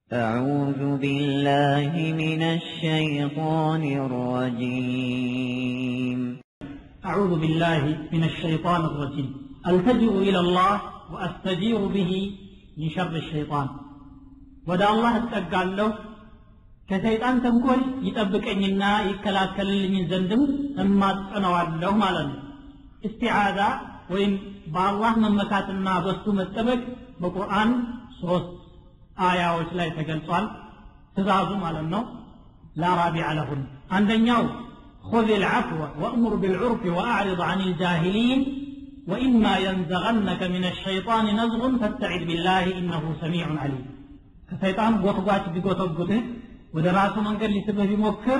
أعوذ بالله من الشيطان الرجيم أعوذ بالله من الشيطان الرجيم ألتجئ إلى الله وأستجير به من شر الشيطان ودا الله أتقال ከሰይጣን ተንኮል ይጠብቀኝና ይከላከልልኝ ዘንድም እማጸነዋለሁ ማለት ነው እስቲዓዛ ወይም በአላህ መመካትና በሱ መጠበቅ በቁርአን ሶስት አያዎች ላይ ተገልጿል ትእዛዙ ማለት ነው ላራቢዕ ለሁን አንደኛው خذ العفو وأمر بالعرف وأعرض عن الجاهلين وإما ينزغنك من الشيطان نزغ فاستعذ بالله إنه سميع عليم ከሰይጣን ጎትጓች ቢጎተጉትህ ወደ ራሱ መንገድ ሊስብህ ቢሞክር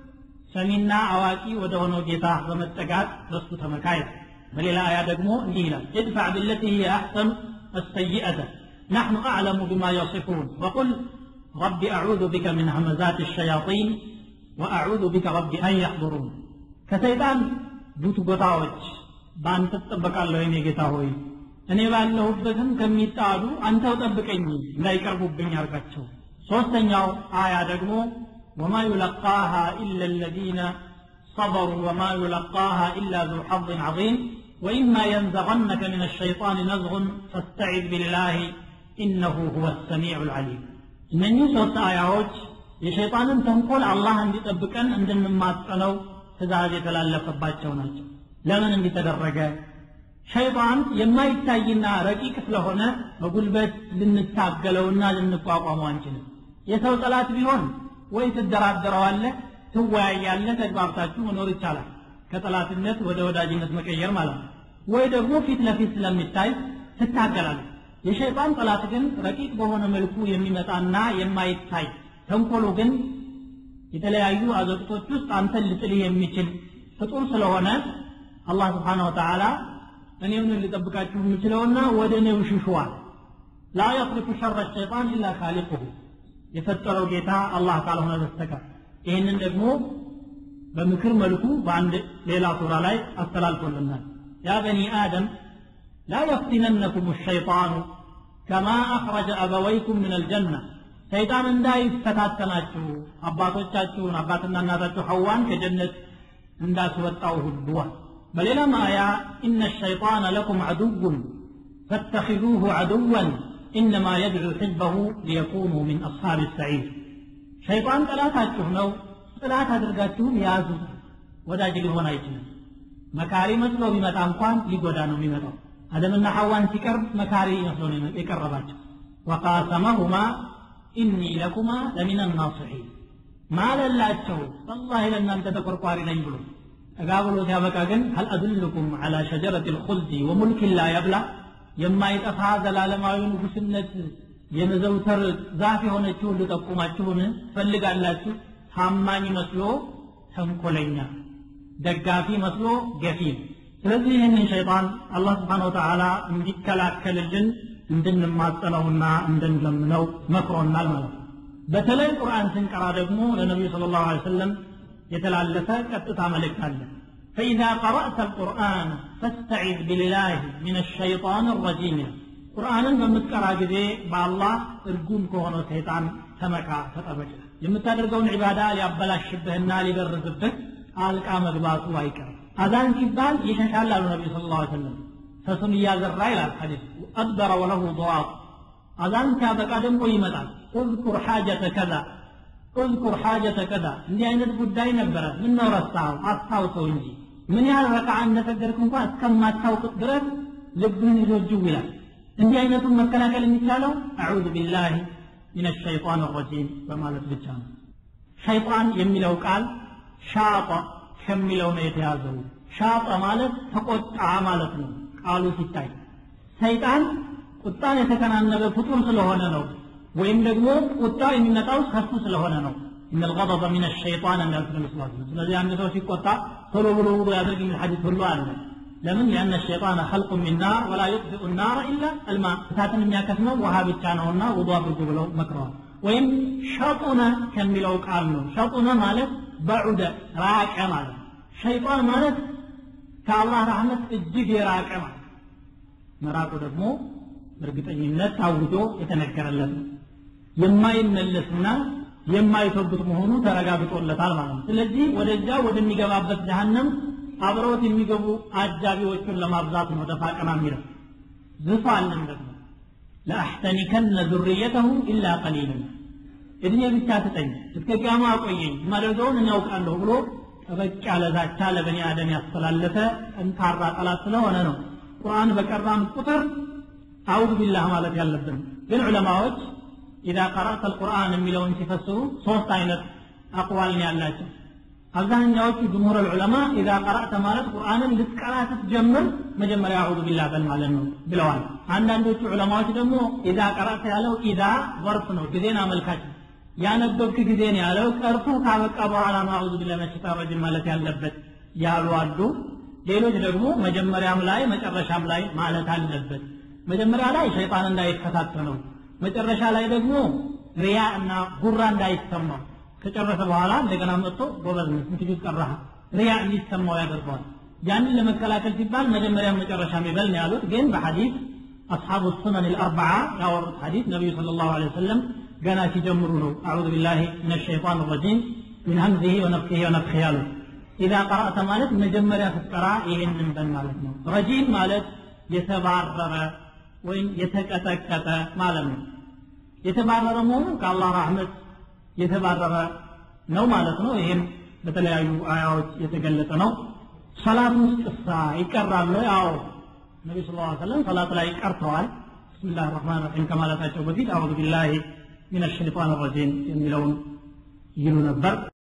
ሰሚና አዋቂ ወደ ሆነው ጌታ በመጠጋት በሱ ተመካይ በሌላ አያ ደግሞ እንዲህ ይላል ادفع بالتي هي أحسن السيئة نحن أعلم بما يصفون وقل رب أعوذ بك من همزات الشياطين وأعوذ بك رب أن يحضرون كسيطان ቡት ጎታዎች በአንተ ትጠበቃለሁ የኔ ጌታ ሆይ እኔ ባለሁበትም ከሚጣሉ አንተው ጠብቀኝ እንዳይቀርቡብኝ አርጋቸው ሶስተኛው አያ ደግሞ ወማ ዩለቃሃ ኢላ ለዚነ صبروا وما يلقاها إلا ذو حظ عظيم وإما ينزغنك من الشيطان نزغ فاستعذ بالله إنه هو السميع العليم እነኚህ ሶስት አያዎች የሸይጣንን ተንኮል አላህ እንዲጠብቀን እንድንማጸነው ትእዛዝ የተላለፈባቸው ናቸው ለምን እንዲተደረገ ሸይጣን የማይታይና ረቂቅ ስለሆነ በጉልበት ልንታገለውና ልንቋቋመው አንችልም የሰው ጠላት ቢሆን ወይ ትደራደረዋለህ ትወያያለህ ተግባብታችሁ መኖር ይቻላል ከጠላትነት ወደ ወዳጅነት መቀየር ማለት ነው ወይ ደግሞ ፊት ለፊት ስለሚታይ ትታገላለህ የሸይጣን ጠላት ግን ረቂቅ በሆነ መልኩ የሚመጣና የማይታይ ተንኮሉ ግን የተለያዩ አዘቅቶች ውስጥ አንተን ልጥልህ የሚችል ፍጡር ስለሆነ አላህ ስብሓን ወተዓላ እኔውን ልጠብቃችሁ የምችለውና ወደ እኔው ሽሹዋል ላ የስሪፉ ሸረ ሸይጣን ኢላ ካሊቁሁ የፈጠረው ጌታ አላህ ካልሆነ በስተቀር ይህንን ደግሞ በምክር መልኩ በአንድ ሌላ ሱራ ላይ አስተላልፎልናል ያ በኒ አደም لا يفتننكم الشيطان كما أخرج أبويكم من الجنة ሰይጣን እንዳይፈታተናችሁ አባቶቻችሁን አባትና እናታችሁ ሐዋን ከጀነት እንዳስወጣው ሁሉዋል በሌላም አያ ኢነ ሸይጣን ለኩም ዐዱውን ፈተኪዙሁ ዐዱወን ኢነማ የድዑ ሕዝበሁ ሊየኩኑ ሚን አስሓብ ሰዒር ሸይጣን ጠላታችሁ ነው ጥላት አድርጋችሁም ያዙ ወዳጅ ሊሆን አይችልም መካሪ መስሎ ቢመጣ እንኳን ሊጎዳ ነው የሚመጣው አደምና ሐዋን ሲቀርብ መካሪ መስሎ ነው የቀረባቸው ወቃሰመሁማ ኢኒ ለኩማ ለሚን ናስሒን ማለላቸው ወላሂ ለእናንተ ተቆርቋሪ ነኝ ብሎ ጠጋ ብሎ ሲያበቃ ግን ሀል አድልኩም ዐላ ሸጀረት ልኹልዲ ወሙልኪን ላ የብላ የማይጠፋ ዘላለማዊ ንጉስነት የመዘውተር ዛፍ የሆነችውን ልጠቁማችሁን ፈልጋላችሁ ታማኝ መስሎ ተንኮለኛ ደጋፊ መስሎ ገፊ ስለዚህ ይህንን ሸይጣን አላህ ስብሓን ወተዓላ እንዲከላከልልን እንድንማጸነውና እንድንለምነው መክሮናል ማለት ነው በተለይ ቁርአን ስንቀራ ደግሞ ለነቢዩ ስለ ላሁ ሰለም የተላለፈ ቀጥታ መልእክት አለ فإذا قرأت القرآن فاستعذ بالله من الشيطان الرجيم ቁርአንን በምትቀራ ጊዜ በአላህ እርጉም ከሆነው ሰይጣን ተመካ ተጠበቅ የምታደርገውን ዒባዳ ሊያበላሽብህና ሊበርዝብህ አልቃ መግባቱ አይቀርም አዛን ሲባል ይሸሻል አሉ ነቢ ስለ ላ ሰለም ፈሱን እያዘራ ይላል ሐዲስ አድበረ ወለሁ ضዋጥ አዛን ሲያበቃ ደግሞ ይመጣል እዝኩር ሓጀተ ከዛ እዝኩር ሓጀተ ከዛ እንዲህ አይነት ጉዳይ ነበረ ምን ነው ረሳኸው አስታውሰው እንጂ ምን ያህል ረክዓ እንደሰገድክ እንኳን እስከማታውቅ ድረስ ልብህን ይዞ ጅው ይላል እንዲህ አይነቱን መከላከል የሚቻለው አዑዙ ቢላህ ምን ሸይጣን ረጂም በማለት ብቻ ነው ሸይጣን የሚለው ቃል ሻጠ ከሚለው ነው የተያዘው ሻጠ ማለት ተቆጣ ማለት ነው ቃሉ ሲታይ ሰይጣን ቁጣን የተከናነበ ፍጡር ስለሆነ ነው ወይም ደግሞ ቁጣ የሚመጣው ከሱ ስለሆነ ነው إن الغضب من الشيطان እንዳሉት ነቢ ስላ ስለዚህ አንድ ሰው ሲቆጣ ቶሎ ብሎ ውዱ ያድርግ የሚል ሐዲስ ሁሉ አለ ለምን لأن الشيطان خلق من نار ولا يطفئ النار إلا الماء እሳትን የሚያከስመው ውሃ ብቻ ነውና ውዱ አድርጉ ብለው መክረዋል ወይም ሸጡነ ከሚለው ቃል ነው ሸጡነ ማለት በዑደ ራቀ ማለት ሸይጣን ማለት ከአላህ ረሕመት እጅግ የራቀ ማለት መራቁ ደግሞ በእርግጠኝነት ታውጆ የተነገረለት ነው የማይመለስና የማይተውበት መሆኑ ተረጋግጦለታል ማለት ነው ስለዚህ ወደዚያ ወደሚገባበት ጀሃነም አብረውት የሚገቡ አጃቢዎቹን ለማብዛት ነው ደፋ ቀና የሚለው ዝፋንም ደግሞ ለአሕተኒከነ ዙርየተሁ ኢላ ቀሊልን እድሜ ብቻ ስጠኝ እስከ ቂያማ አቆየኝ ማደርገውን እናውቃለሁ ብሎ ጠበቅ ያለ ዛቻ ለበኒ አደም ያስተላለፈ ጠንካራ ጠላት ስለሆነ ነው ቁርአን በቀራም ቁጥር አውዝ ቢላህ ማለት ያለብን ግን ዑለማዎች ኢዛ ቀራእተ አልቁርአን የሚለውን ሲፈስሩ ሶስት አይነት አቅዋል ነው ያላቸው አብዛኛዎቹ ጅምሁር ልዑለማ ኢዛ ቀራእተ ማለት ቁርአንን ልትቀራ ስትጀምር መጀመሪያ አዑዙ ቢላህ በል ማለት ነው ብለዋል አንዳንዶቹ ዑለማዎች ደግሞ ኢዛ ቀራእተ ያለው ኢዛ ወርፍ ነው ጊዜን አመልካች ነው ያነበብክ ጊዜ ነው ያለው ቀርቶ ካበቃ በኋላ ነው አዑዙ ቢላህ መሽጣን ረጅም ማለት ያለበት ያሉ አሉ ሌሎች ደግሞ መጀመሪያም ላይ መጨረሻም ላይ ማለት አለበት መጀመሪያ ላይ ሸይጣን እንዳይፈታተነው መጨረሻ ላይ ደግሞ ሪያ እና ጉራ እንዳይሰማው ከጨረሰ በኋላ እንደገና መጥቶ ጎበዝ ነው ስንት ጁዝ ቀራህ ሪያ እንዲሰማው ያደርገዋል ያንን ለመከላከል ሲባል መጀመሪያ መጨረሻ የሚበል ነው ያሉት ግን በሐዲስ አስሓቡ ሱነን ልአርበዓ ያወሩት ሐዲስ ነቢዩ ስለ ላሁ ለ ወሰለም ገና ሲጀምሩ ነው አዑዙ ቢላሂ ምን ሸይጣን ረጂም ምን ሀምዚሂ ወነፍሲሂ ወነፍሲሂ ያሉት ኢዛ ቀራእተ ማለት መጀመሪያ ስትቀራ ይህንን በል ማለት ነው ረጂም ማለት የተባረረ ወይም የተቀጠቀጠ ማለት ነው የተባረረ መሆኑ ከአላህ ራህመት የተባረረ ነው ማለት ነው ይህም በተለያዩ አያዎች የተገለጸ ነው ሰላት ውስጥ እሳ ይቀራሉ ያው ነቢ ስ ሰለም ሰላት ላይ ቀርተዋል ብስሚላህ ራህማን ራሒም ከማለታቸው በፊት አዑዙ ቢላሂ ሚን ሸይጣን ረጂም የሚለውን ይሉ ነበር